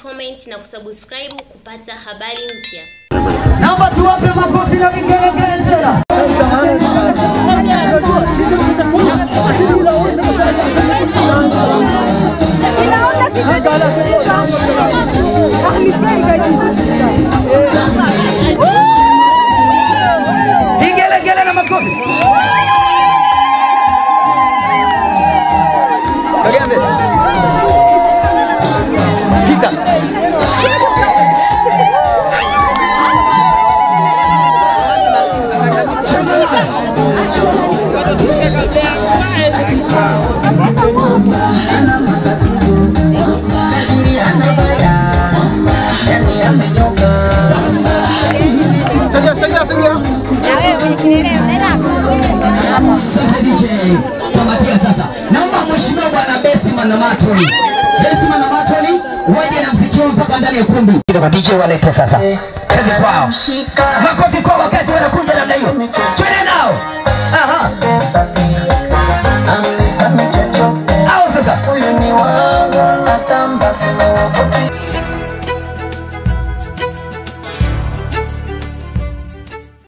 comment na kusubscribe kupata habari mpya. Naomba tuwape makofi na vigelegele tena. Vigelegele na makofi. Sogea mbele. Pita. Sogea, sogea, sogea. Asante DJ. Kamatia sasa. Naomba mheshimiwa bwana Besi Manamatoni. Besi Manamatoni waje na mziki wao mpaka ndani ya kumbi. Kwa DJ walete sasa. Kazi kwao. Makofi kwa wakati wanakuja namna hiyo. Twende nao. Aha. Hao sasa.